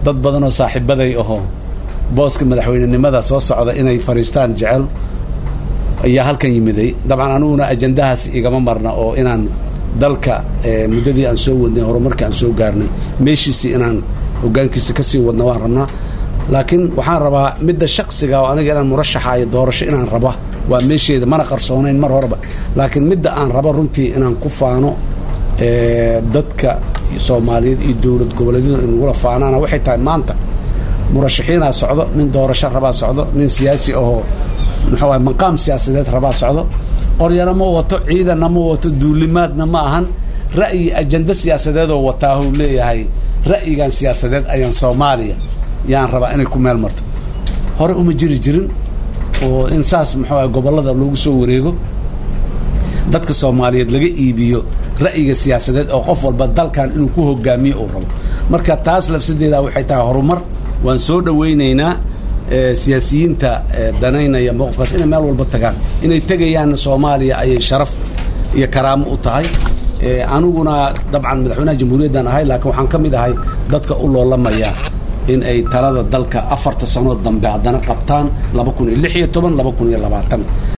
dad badan oo saaxiibaday ahoo booska madaxweynenimada soo socda inay fadhiistaan jecel ayaa halkan yimiday dabcan aniguna ajandahaas igama marna oo inaan dalka muddadii aan soo wadnay horumarkii aan soo gaarnay meeshiisii inaan hogaankiisa kasii wadna waan rabnaa laakiin waxaan rabaa midda shaksiga oo aniga inaan murashaxaayo doorasho inaan raba waa meesheeda mana qarsoonayn mar horeba laakiin midda aan rabo runtii inaan ku faano dadka soomaaliyeed iyo dowlad goboleedyadu inagula faanaana waxay tahay maanta murashaxiinaa socdo nin doorasho rabaa socdo nin siyaasi ahoo muxuu ah maqaam siyaasadeed rabaa socdo qoryana ma wato ciidanna ma wato duulimaadna ma ahan ra'yi ajando siyaasadeedoo wataahuu leeyahay ra'yigan siyaasadeed ayaan soomaaliya yaan rabaa inay ku meel marto hore uma jiri jirin oo in saas muxuu ah gobollada loogu soo wareego dadka soomaaliyeed laga iibiyo ra'yiga siyaasadeed oo qof walba dalkan inuu ku hogaamiyo uu rabo marka taas lafsadeeda waxay tahay horumar waan soo dhawaynaynaa siyaasiyiinta danaynaya mowqifkaas inay meel walba tagaan inay tegayaanna soomaaliya ayay sharaf iyo karaamo u tahay aniguna dabcan madaxweynaha jamhuuriyaddan ahay laakiin waxaan ka mid ahay dadka u loolamaya in ay talada dalka afarta sanood dambe haddana qabtaan laba kun iyo lix iyo toban laba kun iyo labaatan